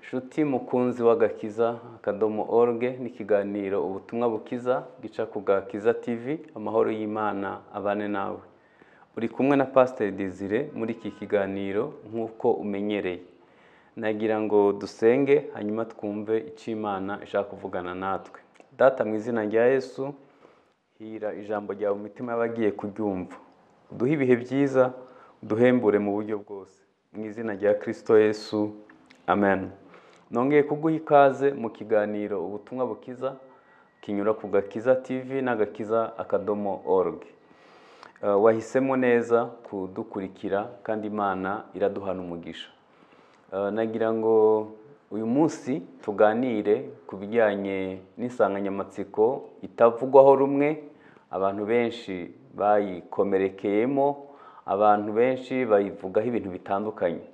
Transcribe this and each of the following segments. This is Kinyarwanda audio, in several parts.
nshuti mukunzi w'agakiza akadomo org n'ikiganiro ubutumwa bukiza gica ku gakiza tv amahoro y'imana abane nawe uri kumwe na pasiteri Desire muri iki kiganiro nk'uko umenyereye nagira ngo dusenge hanyuma twumve icyo imana ishaka kuvugana natwe data mu izina rya yesu hira ijambo ryawe mu mitima y'abagiye kuryumva uduhe ibihe byiza uduhembure mu buryo bwose mu izina rya kirisito yesu amen nongeye kuguha ikaze mu kiganiro ubutumwa bukiza kinyura ku gakiza tv n'agakiza akadomo org Eh, wahisemo neza kudukurikira kandi imana iraduhana umugisha Eh, nagira ngo uyu munsi tuganire ku bijyanye n'insanganyamatsiko itavugwaho rumwe abantu benshi bayikomerekeyemo abantu benshi bayivugaho ibintu bitandukanye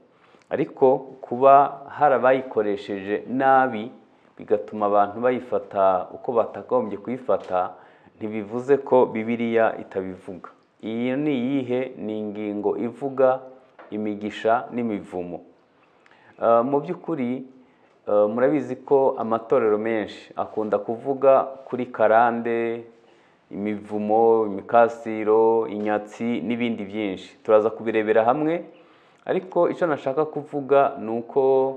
ariko kuba harabayikoresheje nabi bigatuma abantu bayifata uko batakagombye kuyifata ntibivuze ko bibiliya itabivuga iyi ni iyihe ni ingingo ivuga imigisha n'imivumo Uh, mu by'ukuri uh, murabizi ko amatorero menshi akunda kuvuga kuri karande imivumo imikasiro inyatsi n'ibindi byinshi turaza kubirebera hamwe ariko icyo nashaka kuvuga ni uko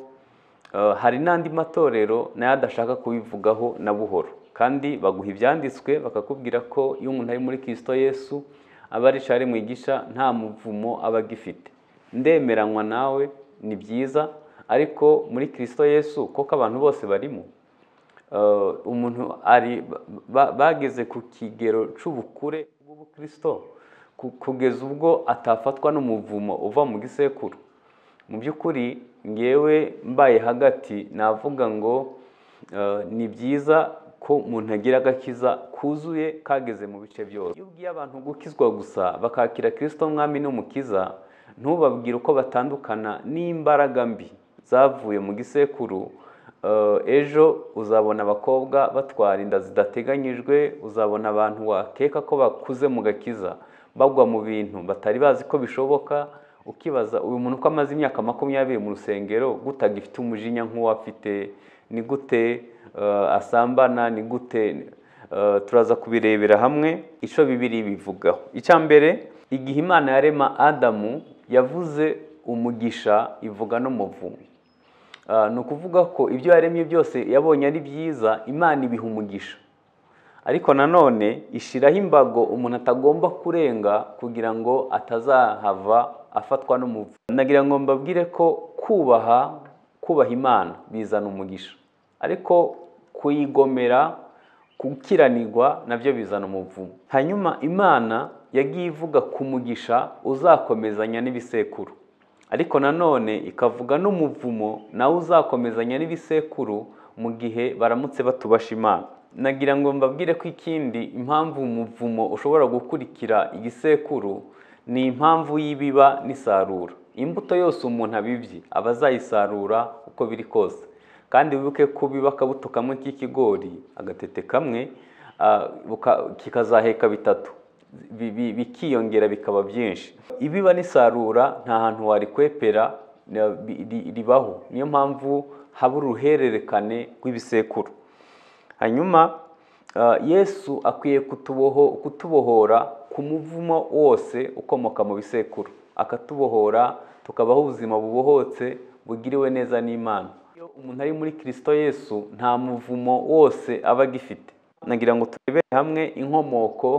uh, hari n'andi matorero nayo adashaka kubivugaho na buhoro kandi baguha ibyanditswe bakakubwira ko iyo umuntu ari muri kirisito yesu aba ari shari mwigisha nta muvumo aba agifite ndemeranywa nawe ni byiza ariko muri kirisito yesu koko abantu bose barimo Eh, umuntu ari ba- bageze ku kigero cy'ubukure bw'ubukristo ku- kugeza ubwo atafatwa n'umuvumo uva mu gisekuru mu by'ukuri ngewe mbaye hagati navuga ngo eh, ni byiza ko umuntu agira agakiza kuzuye kageze mu bice byose iyo ubwiye abantu gukizwa gusa bakakira kirisito mwami n'umukiza ntubabwire uko batandukana n'imbaraga mbi zavuye mu gisekuru Eh, ejo uzabona abakobwa batwara inda zidateganyijwe uzabona abantu wakeka ko bakuze mu gakiza bagwa mu bintu batari bazi ko bishoboka ukibaza uyu muntu ko amaze imyaka makumyabiri mu rusengero gute agifite umujinya nk'uwo afite ni gute eh, asambana ni gute Eh, turaza kubirebera hamwe icyo bibiri bivugaho icya mbere igihe imana yarema adamu yavuze umugisha ivuga n'umuvumo Ah, ni ukuvuga ko ibyo yaremye byose yabonye ari byiza imana ibiha umugisha ariko nanone ishiraho imbago umuntu atagomba kurenga kugira ngo atazahava afatwa n'umuvu nagira ngo mbabwire ko kubaha kubaha imana bizana umugisha ariko kuyigomera gukiranirwa nabyo bizana umuvumo hanyuma imana yagiye ivuga ku mugisha uzakomezanya n'ibisekuru ariko nanone ikavuga n'umuvumo nawe uzakomezanya n'ibisekuru mu gihe baramutse batubasha imana nagira ngo mbabwire ko ikindi impamvu umuvumo ushobora gukurikira igisekuru ni impamvu y'ibiba n'isarura imbuto yose umuntu abibye aba azayisarura uko biri kose kandi wibuke ko biba akabuto kamwe k'ikigori agatete kamwe ah, buka- kikazaheka bitatu bi- bi- bikiyongera bikaba byinshi ibiba n'isarura nta hantu warikwepera na- bi- ri- ribaho niyo mpamvu haba uruhererekane rw'ibisekuru hanyuma ah, yesu akwiye kutuboho kutubohora ku muvumo wose ukomoka mu bisekuru akatubohora tukabaho ubuzima bubohotse bugiriwe neza n'imana iyo umuntu ari muri kirisito yesu nta muvumo wose aba agifite nagira ngo turebere hamwe inkomoko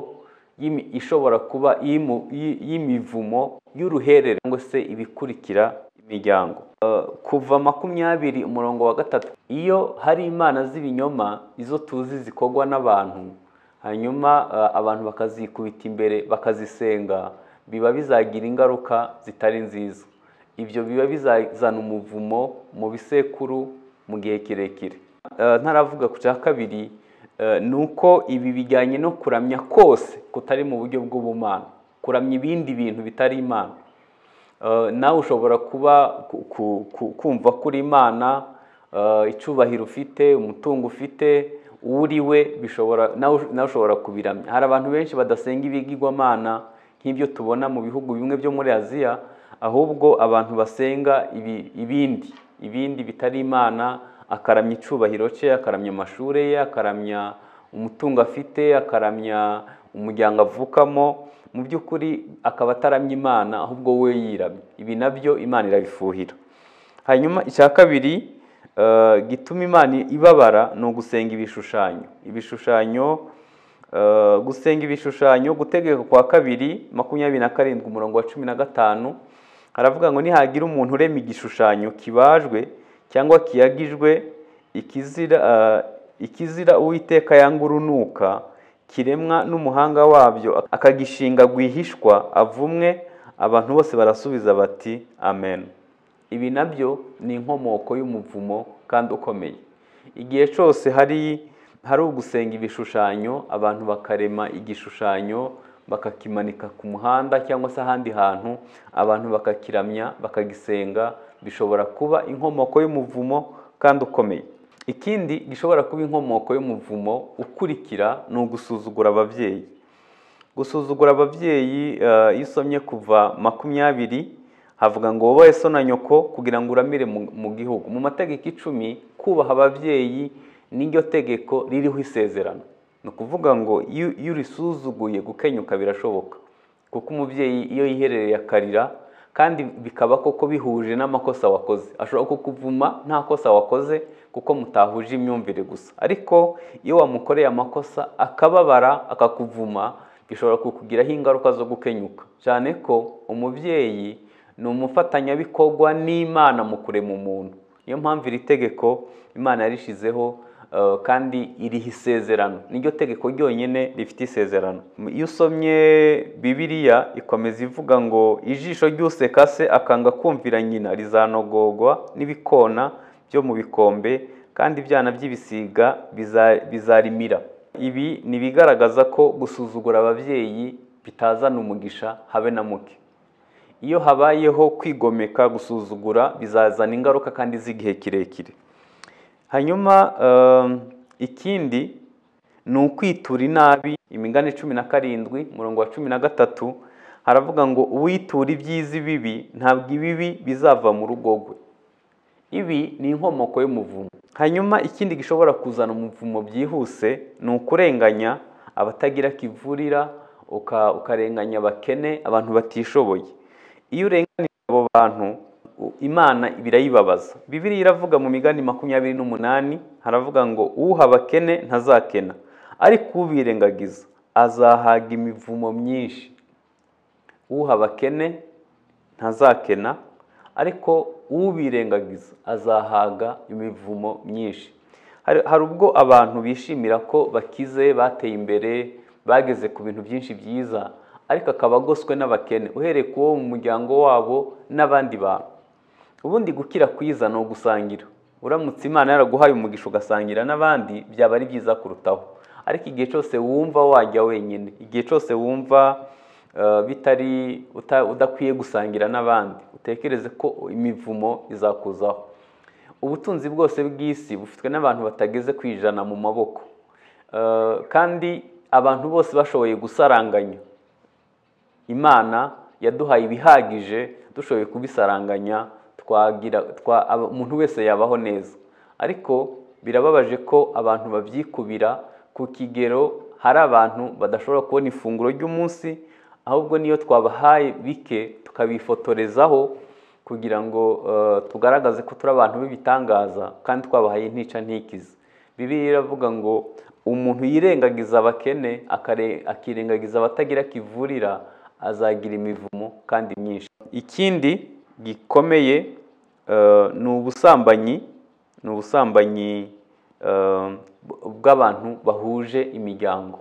y'imi- ishobora kuba y'imu- y'i- y'imivumo y'uruherere cyangwa se ibikurikira imiryango Eh, kuva makumyabiri umurongo wa gatatu iyo hari imana z'ibinyoma izo tuzi zikorwa n'abantu hanyuma eh, abantu bakazikubita imbere bakazisenga biba bizagira ingaruka zitari nziza ibyo biba bizazana umuvumo mu bisekuru mu gihe kirekire Eh, ntaravuga ku cya kabiri eh, ni uko ibi bijyanye no kuramya kose kutari mu buryo bw'ubumana kuramya ibindi bintu bitari imana Eh, nawe ushobora kuba ku- ku- ku- kumva ko uri imana eh, icyubahiro ufite umutungo ufite uwo uri we bishobora nawe nawe ushobora kubiramya hari abantu benshi badasenga ibigirwamana nk'ibyo tubona mu bihugu bimwe byo muri aziya ahubwo abantu basenga ibi- ibindi ibindi bitari imana akaramya icyubahiro cye akaramya amashuri ye akaramya umutungo afite akaramya umuryango avukamo mu by'ukuri akaba ataramya imana ahubwo we yiramye ibi nabyo imana irabifuhira hanyuma icya kabiri eh, gituma imana ibabara ni ugusenga ibishushanyo ibishushanyo eh, gusenga ibishushanyo gutegeka kwa kabiri makumyabiri na karindwi umurongo wa cumi na gatanu haravuga ngo nihagira umuntu urema igishushanyo kibajwe cyangwa kiyagijwe ikizira eh, ikizira uwiteka yanga urunuka kiremwa n'umuhanga wabyo akagishinga rwihishwa avumwe abantu bose barasubiza bati amen ibi nabyo ni inkomoko y'umuvumo kandi ukomeye igihe cyose hari hari ugusenga ibishushanyo abantu bakarema igishushanyo bakakimanika ku muhanda cyangwa se ahandi hantu abantu bakakiramya bakagisenga bishobora kuba inkomoko y'umuvumo kandi ukomeye ikindi gishobora kuba inkomoko y'umuvumo ukurikira ni ugusuzugura ababyeyi gusuzugura ababyeyi eh, iyo usomye kuva makumyabiri havuga ngo wowe so na nyoko kugira ngo uramire mu mu gihugu mu mategeko icumi kubaha ababyeyi n'iryo tegeko ririho isezerano ni ukuvuga ngo iyo iyo urisuzuguye gukenyuka birashoboka kuko umubyeyi iyo yiherereye akarira kandi bikaba koko bihuje n'amakosa wakoze ashobora kukuvuma nta kosa wakoze kuko mutahuje imyumvire gusa ariko iyo wamukoreye amakosa akababara akakuvuma bishobora kukugiraho ingaruka zo gukenyuka cyane ko umubyeyi ni umufatanyabikorwa n'imana mu kurema umuntu niyo mpamvu iri tegeko imana yarishizeho eh, kandi iriho isezerano niryo tegeko ryonyine rifite isezerano iyo usomye bibiliya ikomeza ivuga ngo ijisho ry'useka se akanga kumvira nyina rizanogogwa n'ibikona byo mu bikombe kandi ibyana by'ibisiga biza- bizarimira ibi ni ibigaragaza ko gusuzugura ababyeyi bitazana umugisha habe na muke iyo habayeho kwigomeka gusuzugura bizazana ingaruka kandi z'igihe kirekire hanyuma um, ikindi ni ukwitura inabi imigani cumi na karindwi umurongo wa cumi na gatatu haravuga ngo uwitura ibyiza ibibi ntabwo ibibi bizava mu rugo rwe ibi ni inkomoko y'umuvumo hanyuma ikindi gishobora kuzana umuvumo byihuse ni ukurenganya abatagira kivurira uka- ukarenganya abakene abantu batishoboye iyo urenganije abo bantu u- imana birayibabaza bibiri iravuga mu migani makumyabiri n'umunani haravuga ngo uha abakene ntazakena ariko ubirengagiza azahaga imivumo myinshi uha abakene ntazakena ariko ubirengagiza azahaga imivumo myinshi hari hari ubwo abantu bishimira ko bakize bateye imbere bageze ku bintu byinshi byiza ariko akaba agoswe n'abakene uhereye ku wo mu muryango wabo n'abandi bantu ubundi gukira kwiza ni ugusangira uramutse imana yaraguhaye umugisha ugasangira n'abandi byaba ari byiza kurutaho ariko igihe cyose wumva wajya wenyine igihe cyose wumva eh, bitari uta- udakwiye gusangira n'abandi utekereze ko imivumo izakuzaho ubutunzi bwose bw'isi bufitwe n'abantu batageze ku ijana mu maboko Eh, kandi abantu bose bashoboye gusaranganya imana yaduhaye ibihagije dushoboye kubisaranganya twagira twa- aba- umuntu wese yabaho neza ariko birababaje ko abantu babyikubira ku kigero hari abantu badashobora kubona ifunguro ry'umunsi ahubwo niyo twabahaye bike tukabifotorezaho kugira ngo eh, tugaragaze ko turi abantu b'ibitangaza kandi twabahaye ntica ntikize bibiliya iravuga ngo umuntu yirengagiza abakene akare- akirengagiza abatagira kivurira azagira imivumo kandi myinshi ikindi gikomeye eh, ni ubusambanyi ni ubusambanyi eh, bw- bw'abantu bahuje imiryango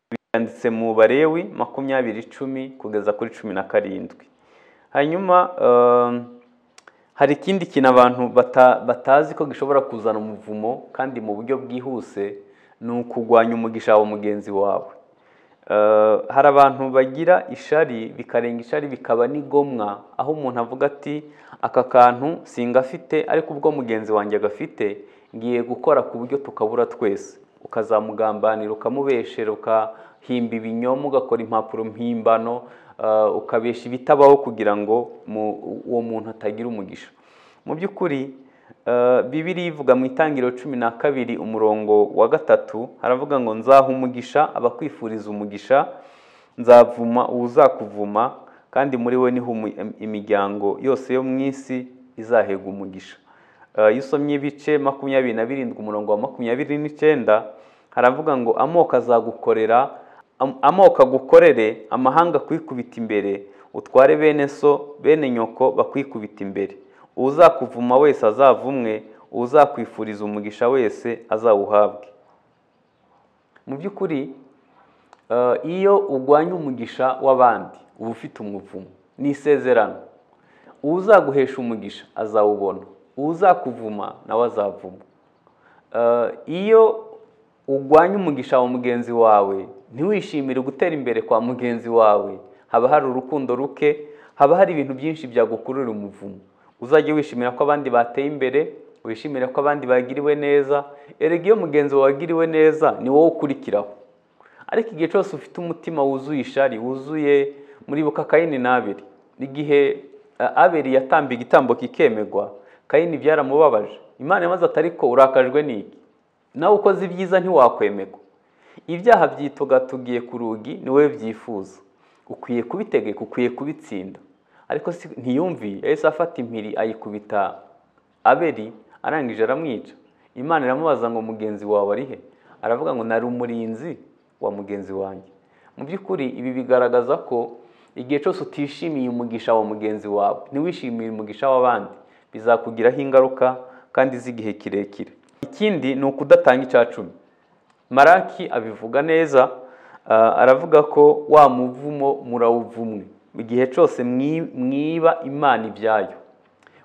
byanditse mu barewi makumyabiri icumi kugeza kuri cumi na karindwi hanyuma eh, hari ikindi kintu abantu bata- batazi ko gishobora kuzana umuvumo kandi mu buryo bwihuse ni ukugwanya umugisha wa mugenzi wawe Eh, hari abantu bagira ishari bikarenga ishari bikaba n'igomwa aho umuntu avuga ati aka kantu singafite ariko ubwo mugenzi wanjye agafite ngiye gukora ku buryo tukabura twese ukazamugambanira ukamubeshera ukahimba ibinyoma ugakora impapuro mpimbano eh, ukabesha ibitabaho kugira ngo mu- uwo muntu atagira umugisha mu by'ukuri Eh, bibiri ivuga mu itangiriro cumi na kabiri umurongo wa gatatu haravuga ngo nzaha umugisha abakwifuriza umugisha nzavuma uwuzakuvuma kandi muri we niho umu- im- imiryango yose yo mu isi izahega umugisha Eh, iyo usomye ibice makumyabiri na birindwi umurongo wa makumyabiri n'icyenda haravuga ngo amoko azagukorera am- amoko agukorere amahanga akwikubita imbere utware bene so bene nyoko bakwikubita imbere uzakuvuma wese azavumwe uzakwifuriza umugisha wese azawuhabwe mu by'ukuri eh, iyo urwanya umugisha w'abandi uba ufite umuvumo ni isezerano uzaguhesha umugisha azawubona uzakuvuma nawe azavuma Eh, iyo urwanya umugisha wa mugenzi wawe ntiwishimire gutera imbere kwa mugenzi wawe haba hari urukundo ruke haba hari ibintu byinshi byagukurura umuvumo uzajya wishimira ko abandi bateye imbere wishimire ko abandi bagiriwe neza erega iyo mugenzi wawe agiriwe neza ni wowe ukurikiraho ariko igihe cyose ufite umutima wuzuye ishari wuzuye muribuka kayini n'abiri igihe eh, abiri yatambiye igitambo kikemerwa kayini byaramubabaje imana yamaze ati ariko urakajwe n'iki nawe ukoze ibyiza ntiwakwemerwa ibyaha byitugatugiye ku rugi ni wowe byifuza ukwiye kubitegeka ukwiye kubitsinda ariko si- ntiyumviye yahise afata impiri ayikubita abeli arangije aramwica imana iramubaza ngo mugenzi wawe ari he aravuga ngo nari umurinzi wa mugenzi wanjye mu by'ukuri ibi bigaragaza ko igihe cyose utishimiye umugisha wa mugenzi wawe ntiwishimiye umugisha w'abandi bizakugiraho ingaruka kandi z'igihe kirekire ikindi ni ukudatanga icya cumi maraki abivuga neza ah, aravuga ko wa muvumo murawuvumwe igihe cyose mwi- mwiba imana ibyayo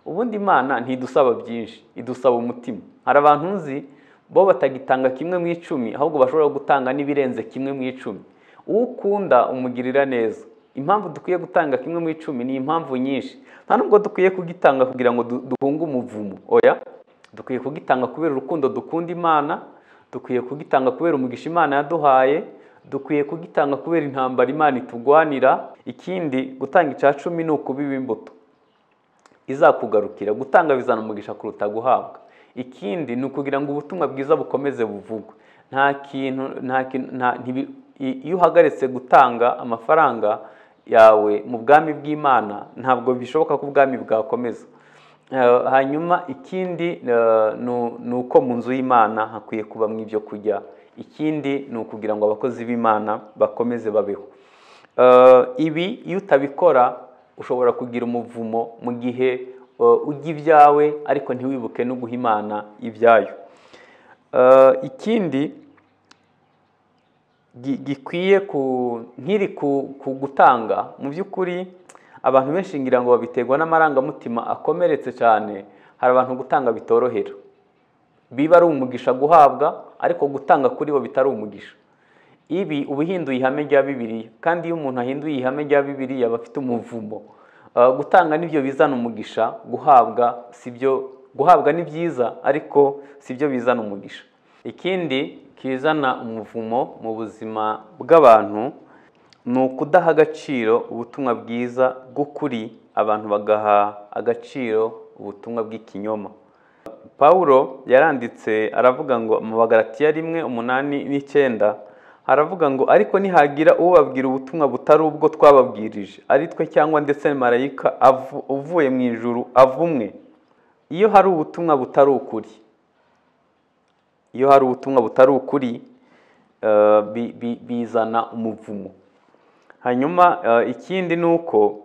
ubundi imana ntidusaba byinshi idusaba umutima hari abantu nzi bo batagitanga kimwe mu icumi ahubwo bashobora gutanga n'ibirenze kimwe mu icumi uwo ukunda umugirira neza impamvu dukwiye gutanga kimwe mu icumi ni impamvu nyinshi nta nubwo dukwiye kugitanga kugira ngo du- duhunge umuvumo oya dukwiye kugitanga kubera urukundo dukunda imana dukwiye kugitanga kubera umugisha imana yaduhaye dukwiye kugitanga kubera intambara imana itugwanira ikindi gutanga icya cumi ni ukubiba imbuto izakugarukira gutanga bizana umugisha kuruta guhabwa ikindi ni ukugira ngo ubutumwa bwiza bukomeze buvugwe nta kintu nta kintu nta ntibi- i- iyo uhagaritse gutanga amafaranga yawe mu bwami bw'imana ntabwo bishoboka ko ubwami bwakomeza Eh, hanyuma ikindi eh, ni- ni uko mu nzu y'imana hakwiye kubamo ibyo kurya ikindi ni ukugira ngo abakozi b'imana bakomeze babeho Eh, ibi iyo utabikora ushobora kugira umuvumo mu gihe eh, ujya ibyawe ariko ntiwibuke no guha imana ibyayo Eh, ikindi gi- gikwiye ku nkiri ku ku gutanga mu by'ukuri abantu benshi ngira ngo babiterwa n'amarangamutima akomeretse cyane hari abantu gutanga bitorohera biba ari umugisha guhabwa ariko gutanga kuri bo bitari umugisha ibi uba uhinduye ihame rya bibiliya kandi iyo umuntu ahinduye ihame rya bibiliya aba afite umuvumo Uh, gutanga nibyo bizana umugisha guhabwa sibyo guhabwa ni byiza ariko sibyo bizana umugisha ikindi kizana umuvumo mu buzima bw'abantu ni ukudaha agaciro ubutumwa bwiza bw'ukuri abantu bagaha agaciro ubutumwa bw'ikinyoma Pawulo yaranditse aravuga ngo mu bagaratiya rimwe umunani n'icyenda haravuga ngo ariko nihagira ubabwira ubutumwa butari ubwo twababwirije ari twe cyangwa ndetse marayika avu- uvuye mu ijuru avumwe iyo hari ubutumwa butari ukuri iyo hari ubutumwa butari ukuri eh, bi- bi- bizana umuvumo hanyuma eh, ikindi ni uko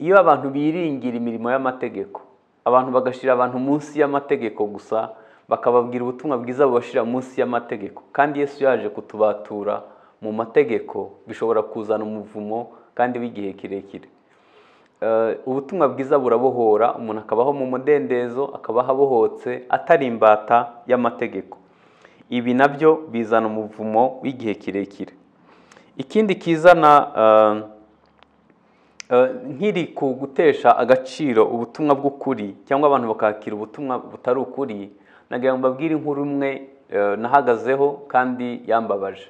iyo abantu biringira imirimo y'amategeko abantu bagashyira abantu munsi y'amategeko gusa bakababwira ubutumwa bwiza bubashyira munsi y'amategeko kandi yesu yaje kutubatura mu mategeko bishobora kuzana umuvumo kandi w'igihe kirekire Eh, ubutumwa bwiza burabohora umuntu akabaho mu mudendezo akabaho abohotse atari imbata y'amategeko ibi nabyo bizana umuvumo w'igihe kirekire ikindi kizana eh, eh, nkiri ku gutesha agaciro ubutumwa bw'ukuri cyangwa abantu bakakira ubutumwa butari ukuri nagira ngo mbabwire inkuru imwe eh, nahagazeho kandi yambabaje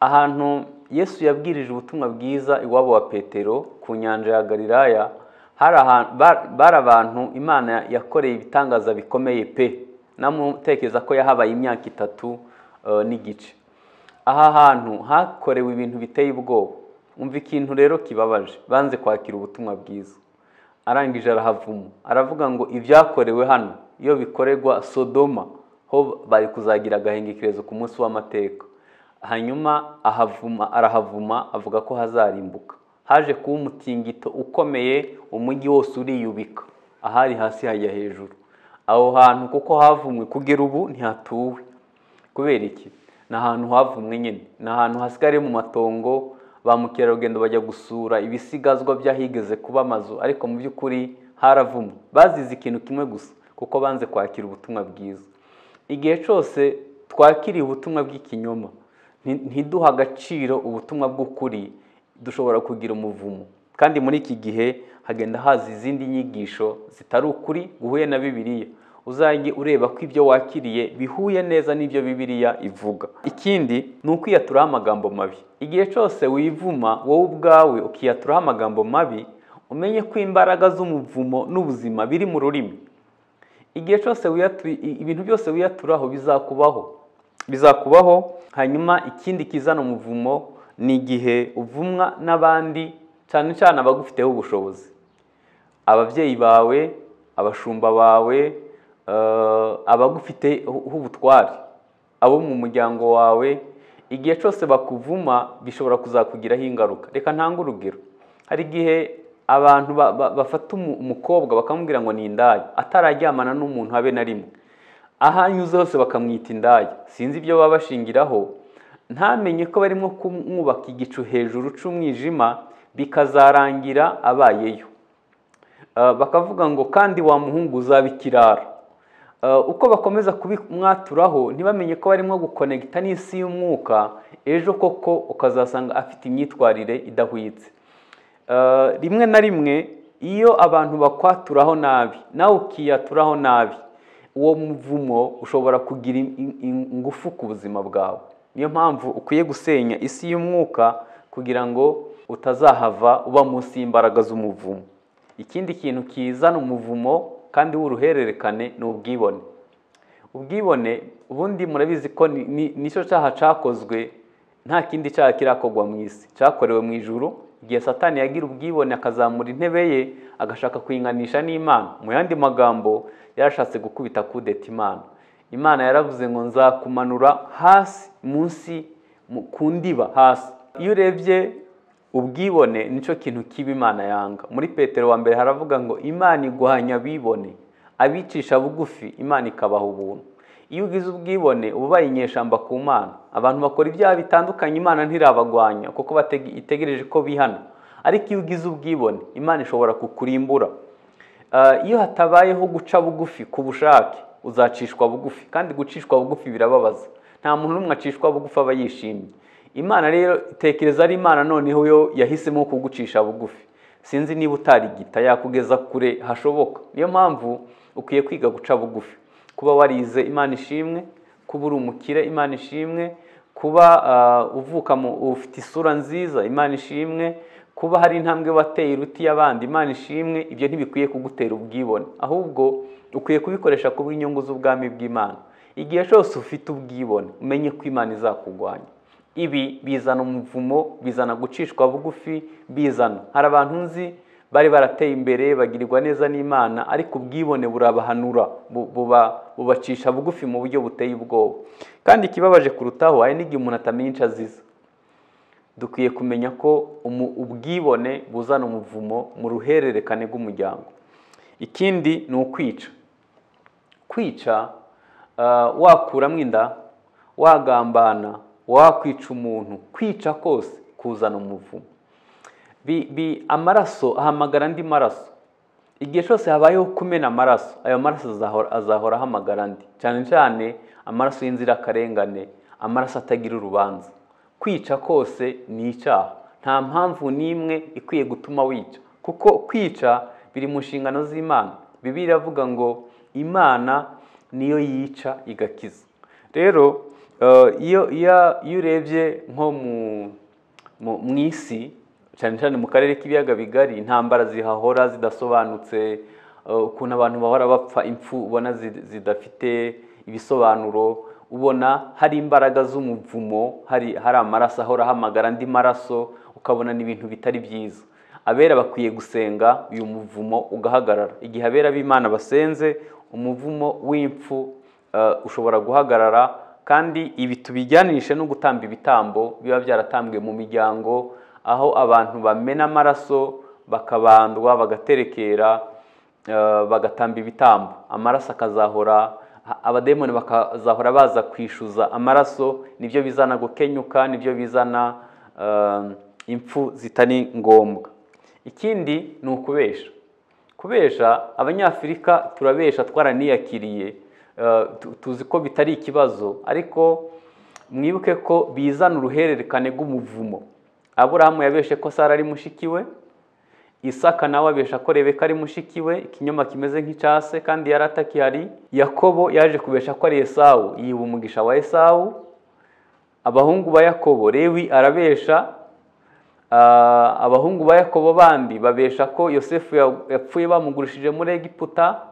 ahantu yesu yabwirije ubutumwa bwiza iwabo wa petero ku nyanja ya galilaya hari ahantu bari abantu imana yakoreye ibitangaza bikomeye pe namutekereza ko yahabaye imyaka itatu eh, n'igice aha hantu hakorewe ibintu biteye ubwoba umva ikintu rero kibabaje banze kwakira ubutumwa bwiza arangije arahavuma aravuga ngo ibyakorewe hano iyo bikorerwa sodoma ho bari kuzagira agahengekerezo ku munsi w'amateka hanyuma ahavuma arahavuma avuga ko hazarimbuka haje kuba umutingito ukomeye umujyi wose uriyubika ahari hasi hajya hejuru aho hantu kuko havumwe kugera ubu ntihatuwe kubera iki ni ahantu havumwe nyine ni ahantu hasigariye mu matongo ba mukerarugendo bajya gusura ibisigazwa by'ahigeze kuba amazu ariko mu by'ukuri haravumwe bazize ikintu kimwe gusa kuko banze kwakira ubutumwa bwiza igihe cyose twakiriye ubutumwa bw'ikinyoma ntiduha agaciro ubutumwa bw'ukuri dushobora kugira umuvumo kandi muri iki gihe hagenda haza izindi nyigisho zitari ukuri guhuye na bibiliya uzajye ureba ko ibyo wakiriye bihuye neza n'ibyo bibiliya ivuga ikindi ni ukwiyaturaho amagambo mabi igihe cyose wivuma wowe ubwawe ukiyaturaho amagambo mabi umenye ko imbaraga z'umuvumo n'ubuzima biri mu rurimi igihe cyose wiyatu- i- ibintu byose wiyaturaho bizakubaho bizakubaho hanyuma ikindi kizana umuvumo ni igihe uvumwa n'abandi cyane cyane abagufiteho ubushobozi ababyeyi bawe abashumba bawe eh, abagufiteho ubutware abo mu muryango wawe igihe cyose bakuvuma bishobora kuzakugiraho ingaruka reka ntange urugero hari igihe abantu ba- ba- bafata umu- umukobwa bakamubwira ngo ni indaya atarajyamana n'umuntu habe na rimwe aho anyuze hose bakamwita indaya sinzi ibyo baba bashingiraho ntamenye ko barimo kumwubaka igicu hejuru cy'umwijima bikazarangira abayeyo Uh, bakavuga ngo kandi wa muhungu uzaba ikirara Uh, uko bakomeza kubimwaturaho ntibamenye ko barimo gukonegita n'isi y'umwuka ejo koko ukazasanga afite imyitwarire idahwitse Uh, rimwe na rimwe iyo abantu bakwaturaho nabi nawe ukiyaturaho nabi uwo muvumo ushobora kugira in- in- in- ingufu ku buzima bwawe niyo mpamvu ukwiye gusenya isi y'umwuka kugira ngo utazahava uba munsi y'imbaraga z'umuvumo ikindi kintu kizana umuvumo kandi w'uruhererekane ni ubwibone ubwibone ubundi murabizi ko ni- ni- nicyo cyaha cyakozwe nta kindi cyaha kirakorwa mu isi cyakorewe mu ijuru igihe satani yagira ubwibone akazamura intebe ye agashaka kuyiganisha n'imana mu yandi magambo yarashatse gukubita kudeta imana imana yaravuze ngo nzakumanura hasi munsi mu- ku ndiba hasi iyo urebye ubwibone nicyo kintu kiba imana yanga muri petero wa mbere haravuga ngo imana igwanya abibone abicisha bugufi imana ikabaha ubuntu iyo ugize ubwibone uba ubaye inyeshyamba ku mana abantu bakora ibyaha bitandukanye imana ntirabagwanya kuko batege- itegereje ko bihana ariko iyo ugize ubwibone imana ishobora kukurimbura Uh, iyo hatabayeho guca bugufi ku bushake uzacishwa bugufi kandi gucishwa bugufi birababaza nta muntu n'umwe acishwa bugufi aba yishimye imana rero tekereza ari imana noneho yo yahisemo kugucisha bugufi sinzi niba utarigita yakugeza kure hashoboka niyo mpamvu ukwiye kwiga guca bugufi kuba warize imana ishimwe kuba uri umukire imana ishimwe kuba uh, uvuka mu ufite isura nziza imana ishimwe kuba hari intambwe wateye iruti y'abandi imana ishimwe ibyo ntibikwiye kugutera ubwibone ahubwo ukwiye kubikoresha ku bw'inyungu z'ubwami bw'imana igihe cyose ufite ubwibone umenye ko imana izakugwanya ibi bizana umuvumo bizana gucishwa bugufi bizana hari abantu nzi bari barateye imbere bagirirwa neza n'imana ariko ubwibone burabahanura bu- buba- bubacisha bugufi mu buryo buteye ubwoba kandi ikibabaje kurutaho hari n'igihe umuntu atamenya icyo aziza dukwiye kumenya ko umu- ubwibone buzana umuvumo mu ruhererekane rw'umuryango ikindi ni ukwica kwica ah, wakuramo inda wagambana wakwica umuntu kwica kose kuzana umuvumo bi, bi, amaraso ahamagara andi maraso igihe cyose habayeho kumena amaraso ayo maraso azahora, azahora ahamagara andi cyane cyane amaraso y'inzirakarengane amaraso atagira urubanza kwica kose ni icyaha nta mpamvu n'imwe ikwiye gutuma wica kuko kwica biri mu nshingano z'imana bibiliya iravuga ngo imana niyo yica igakiza rero eh, iyo iyo iyo urebye nko mu mu mu isi cyane cyane mu karere k'ibiyaga bigari intambara zihahora zidasobanutse eh, ukuntu abantu bahora bapfa impfu ubona zi- zidafite ibisobanuro ubona hari imbaraga z'umuvumo hari hari amaraso ahora ahamagara andi maraso ukabona ni ibintu bitari byiza abera bakwiye gusenga uyu muvumo ugahagarara igihe abera b'imana basenze umuvumo w'impfu eh, ushobora guhagarara kandi ibi tubijyanishe no gutamba ibitambo biba byaratambwe mu miryango aho abantu bamena amaraso bakabandwa bagaterekera eh, bagatamba ibitambo amaraso akazahora a- abademoni bakazahora baza kwishyuza amaraso nibyo bizana gukenyuka nibyo bizana eh, impfu zitari ngombwa ikindi ni ukubesha kubesha abanyafurika turabesha twaraniyakiriye eh, tu- tuzi ko bitari ikibazo ariko mwibuke ko bizana uruhererekane rw'umuvumo aburahamu yabeshe ko sara ari mushiki we isaka nawe abesha ko rebeka ari mushiki we ikinyoma kimeze nk'icyase kandi yari atakihari yakobo yaje kubesha ko ari esawu yiba umugisha wa esawu abahungu ba yakobo rewi arabesha Ah, abahungu ba yakobo bandi babesha ko yosefu ya- yapfuye bamugurishije muri egiputa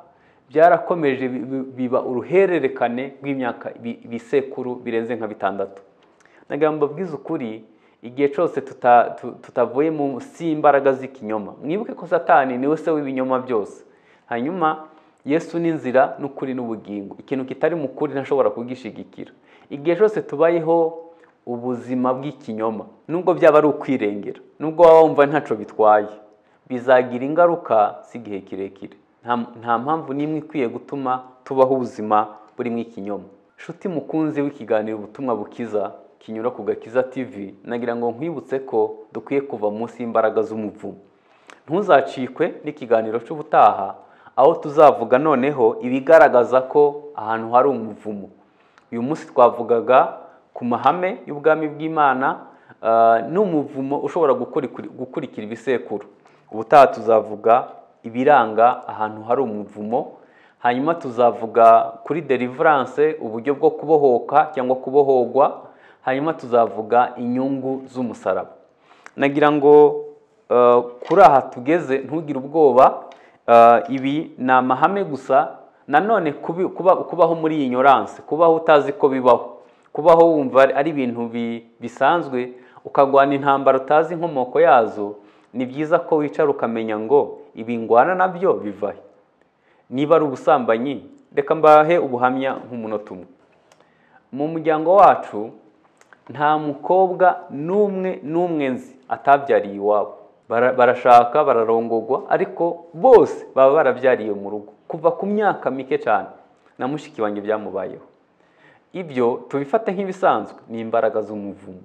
byarakomeje bi- bi- biba uruhererekane rw'imyaka bi- ibisekuru birenze nka bitandatu nagira ngo mbabwize ukuri igihe cyose tuta- tu- tutavuye munsi y'imbaraga z'ikinyoma mwibuke ko satani niwe se w'ibinyoma byose hanyuma yesu ni inzira n'ukuri n'ubugingo ikintu kitari mu kuri ntashobora kugishigikira igihe cyose tubayeho ubuzima bw'ikinyoma nubwo byaba ari ukwirengera nubwo waba wumva ntacyo bitwaye bizagira ingaruka z'igihe kirekire Nta- nta mpamvu n'imwe ikwiye gutuma tubaho ubuzima burimo ikinyoma nshuti mukunzi w'ikiganiro ubutumwa bukiza kinyura ku gakiza tv nagira ngo nkwibutse ko dukwiye kuva munsi y'imbaraga z'umuvumo ntuzacikwe n'ikiganiro cy'ubutaha aho tuzavuga noneho ibigaragaza ko ahantu hari umuvumo uyu munsi twavugaga ku mahame y'ubwami bw'imana ah, n'umuvumo ushobora gukuri- gukurikira ibisekuru ubutaha tuzavuga ibiranga ahantu hari umuvumo hanyuma tuzavuga kuri deliverance uburyo bwo kubohoka cyangwa kubohogwa hanyuma tuzavuga inyungu z'umusaraba nagira ngo eh, kuri aha tugeze ntugire ubwoba eh, ibi ni amahame gusa nanone kubi- kuba- kubaho muri iyi nyoranse kubaho utazi ko bibaho kubaho wumva ari- ari ibintu bi- bisanzwe ukagwana intambara utazi inkomoko yazo ni byiza ko wicara ukamenya ngo ibi ngwana nabyo bivahe niba ari ubusambanyi reka mbahe ubuhamya nk'umunota umwe mu muryango wacu nta mukobwa n'umwe n'umwe nzi atabyariye iwabo Bara- barashaka bararongogwa ariko bose baba barabyariye mu rugo kuva ku myaka mike cyane na mushiki wanjye byamubayeho ibyo tubifate nk'ibisanzwe ni imbaraga z'umuvumo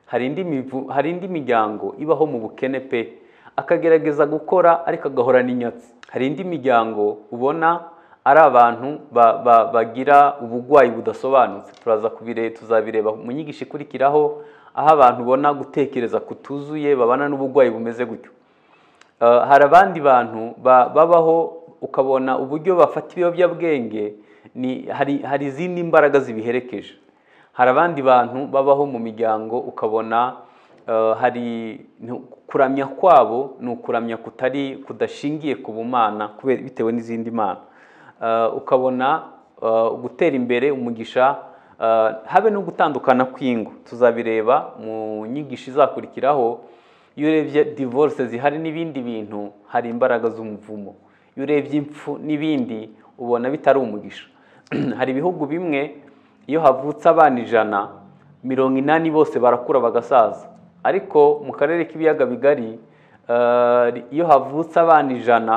hari indi mivu- hari indi miryango ibaho mu bukene pe akagerageza gukora ariko agahorana inyatsi hari indi miryango ubona ari abantu ba- ba- bagira uburwayi budasobanutse turaza kubire tuzabireba mu nyigisho ikurikiraho aho abantu ubona gutekereza kutuzuye babana n'uburwayi bumeze gutyo Uh, hari abandi bantu ba- babaho ukabona uburyo bafata ibiyobyabwenge ni hari hari izindi imbaraga zibiherekeje hari abandi bantu babaho mu miryango ukabona uh, hari ni- kuramya kwabo ni ukuramya kutari kudashingiye ku bumana kubera bitewe n'izindi mana Uh, ukabona uh, gutera imbere umugisha uh, habe no gutandukana kw'ingo tuzabireba mu nyigisho izakurikiraho iyo urebye divorce zihari n'ibindi bintu hari imbaraga z'umuvumo iyo urebye impfu n'ibindi ubona bitari umugisha hari ibihugu bimwe iyo havutse abana ijana mirongo inani bose barakura bagasaza ariko mu karere k'ibiyaga bigari eh, iyo havutse abana ijana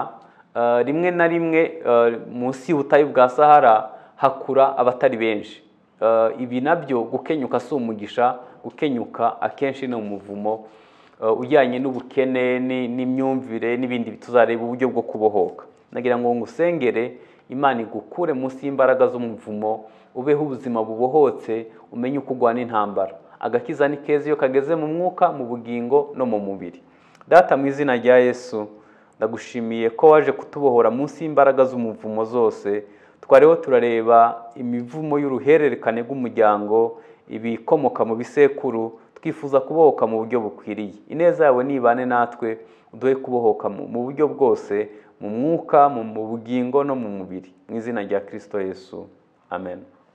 eh, rimwe na rimwe eh, munsi y'ubutayu bwa sahara hakura abatari benshi Eh, ibi nabyo gukenyuka si umugisha gukenyuka akenshi ni umuvumo eh, ujyanye n'ubukene ni- n'imyumvire n'ibindi tuzareba uburyo bwo kubohoka nagira ngo ngusengere imana igukure munsi y'imbaraga z'umuvumo ubeho ubuzima bubohotse umenye uko ugwana intambara agakiza ni keza iyo kageze mu mwuka mu bugingo no mu mubiri data mu izina rya yesu ndagushimiye ko waje kutubohora munsi y'imbaraga z'umuvumo zose twariho turareba imivumo y'uruhererekane rw'umuryango ibikomoka mu bisekuru twifuza kubohoka mu buryo bukwiriye ineza yawe nibane natwe uduhe kubohoka mu mu buryo bwose mu mwuka mu mu bugingo no mu mubiri mu izina rya kirisito yesu amen